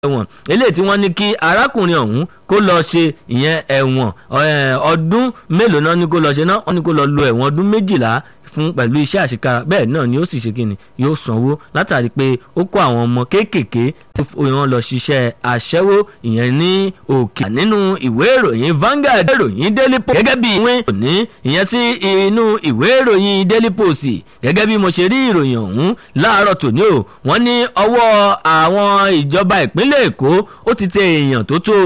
ẹ̀wọ̀n eléyìí tí wọ́n ní kí arákùnrin ọ̀hún kó lọ ṣe ìyẹn ẹ̀wọ̀n ọdún mélòó náà ní kó lọ ṣe náà wọ́n ní kó lọ lo ẹ̀wọ̀n ọdún méjìlá fún pẹ̀lú iṣẹ́ àṣekára bẹ́ẹ̀ náà ni ó sì ṣe kíni yóò sanwó látàrí pé ó kó àwọn ọmọ kéékèèké tí wọ́n lọ ṣiṣẹ́ aṣẹ́wó ìyẹn ní òkè nínú ìwé ìròyìn Vanguard ìròyìn Daily Post gẹ́gẹ́ bí ìwé òní ìyẹn sí inú ìwé ìròyìn Daily Post gẹ́gẹ́ bí mo ṣe rí ìròyìn ọ̀hún láàárọ̀ tòní o wọ́n ní ọwọ́ àwọn ìjọba ìpínlẹ̀ Èkó ó ti tẹ èèyàn tó tó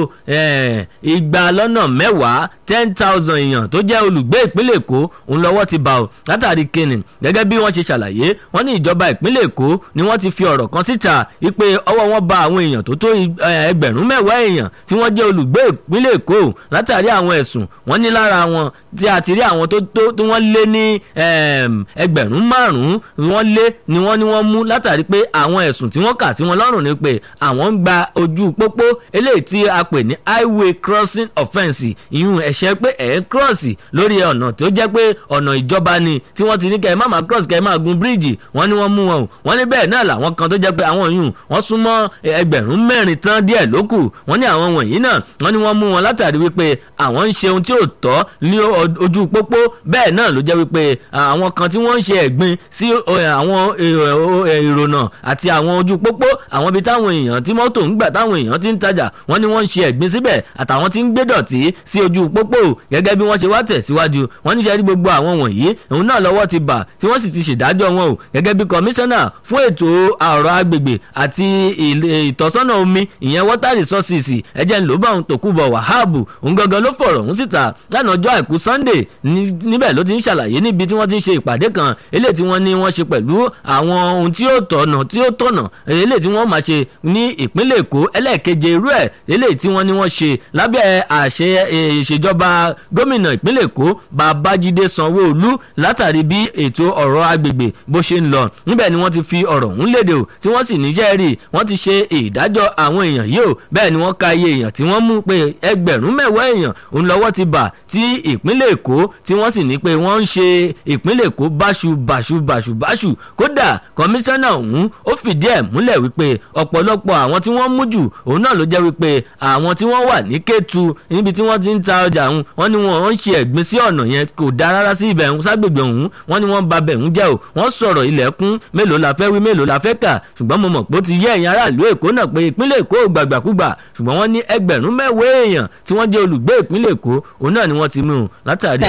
igba lọ́nà mẹ́wàá ten thousand èèyàn tó jẹ́ olùgbé ìpínlẹ̀ Èkó òun lọ́wọ́ ti bá o látàrí kíni gẹ́gẹ́ bí wọ́n ṣe ṣàlàyé wọ́n ní ìjọba ìpínlẹ̀ Èkó ni wọ́n ti fi ọ̀rọ̀ kan síta wípé ọwọ́ wọn bá àwọn èèyàn tó tó ẹgbẹ̀rún mẹ́wàá èèyàn tí wọ́n jẹ́ olùgbé ìpínlẹ̀ Èkó látàrí àwọn ẹ̀sùn wọ́n ní lára wọn tí a ti rí àwọn tó tó tí wọ́n lé ní ẹgbẹ̀rún márùn-ún wọ́n lé ni wọ́n ní wọ́n mú látàrí pé àwọn ẹ̀sùn tí wọ́n kà sí wọn lọ́rùn ni pé àwọn ń gba ojú pópó eléyìí tí a pè ní highway crossing offence ìyún ẹ̀ṣẹ̀ pé ẹ̀ ń cross lórí ọ̀nà tó jẹ́ pé ọ̀nà ìjọba ni tí wọ́n ti ní kẹ́ ẹ má máa cross kẹ́ ẹ máa gun bíríìjì wọ́n ní wọ́n mú wọn o wọ́n ní bẹ́ẹ̀ náà làwọn kan tó jẹ́ pé àwọn yùn wọ́n súnmọ́ ẹgbẹ̀rún mẹ́rin tán díẹ̀ lókù wọ́n ní àwọn wọ̀nyí náà wọ́n ní wọ́n mú wọn látàrí wípé àwọn ń ṣe ohun tí ò tọ́ ní ojú pópó bẹ́ẹ̀ náà ló jẹ́ wípé àwọn kan tí wọ́n ń ṣe ẹ̀gbin sí àwọn ìrònà àti àwọn ojú pópó àwọn ibi táwọn èèyàn tí mọ́tò ń gbà táwọn èèyàn ti ń tajà wọ́n ní wọ́n ń ṣe ẹ̀gbin síbẹ̀ àtàwọn tí ń gbé dọ̀tí sí ojú pópó gẹ́gẹ́ bí wọ́n ṣe wá tẹ̀síwájú wọ́n ní ṣe rí gbogbo àwọn wọ̀nyí òun náà lọ́wọ́ ti bà tí wọ́n sì ti ṣèdájọ́ wọn o gẹ́gẹ́ bí kọmíṣánná fún ètò ọ̀rọ̀ agbègbè àti ìtọ́sọ́nà omi ìyẹn water resources ẹ̀jẹ̀ ńlọ́bà òun tòkúbọ̀ wàhábù òun gangan ló fọ̀rọ̀ òun síta lánàá ọjọ́ àìkú sunday níbẹ̀ ló ti ń ṣàlàyé níbi tí wọ́n ti ń ṣe ìpàdé kan eléyìí tí wọ́n ní wọ́n ṣe pẹ̀lú àwọn ohun tí ó tọ̀nà tí ó tọ̀nà eléyìí tí wọ́n máa ṣe ní ìpínlẹ̀ èkó ẹlẹ́ẹ̀keje irú ẹ̀ eléyìí tí wọ́n ní wọ́n ṣe lábẹ́ àṣẹ ìṣèjọba gómìnà ìpínlẹ̀ èkó babájídé sanwó-olú látàrí bí ètò ọ̀rọ̀ agbègbè bó ṣe ń lọ níbẹ̀ ni wọ́n ti fi ọ̀rọ̀ ọ̀hún léde o tí wọ́n sì níṣẹ́ rí wọ́n ti ṣe ìdájọ́ àwọn èèyàn yìí o bẹ́ẹ̀ ni wọ́n ka iye èèyàn tí wọ́n mú pé ẹgbẹ̀rún mẹ́wàá èèyàn òun lọ́wọ́ ti bà tí ìpínlẹ̀ èkó tí wọ́n sì ní pé wọ́n ń ṣe ìpínlẹ̀ èkó báṣu báṣu báṣu báṣu kódà kọmíṣánná ọ̀hún ó fìdí ẹ̀ múlẹ̀ wípé ọ̀pọ̀lọpọ̀ àwọn tí wọ́n mú jù òun náà ló jẹ́ wípé àwọn tí wọ́n wà ní kétu níbi tí wọ́n ti ń ta ọjà ọ̀hún wọ́n ní wọ́n ń ṣe ẹ̀gbin sí ọ̀nà yẹn kò dáa rárá sí ibẹ̀ ọ̀hún ságbègbè ọ̀hún wọ́n ní wọ́n ba bẹ̀ ń jẹ́ o wọ́n sọ̀rọ̀ ilẹ̀kùn mélòó la fẹ́ wí mélòó la fẹ́ kà ṣùgbọ́n mo mọ̀ pé ó ti yé ẹ̀yin aráàlú èkó náà pé ìpínlẹ̀ èkó ò gbàgbàkúgbà ṣùgbọ́n wọ́n ní ẹgbẹ̀rún mẹ́wàá èèyàn tí wọ́n jẹ́ olùgbé ìpínlẹ̀ èkó òun náà ni wọ́n ti mú un látàrí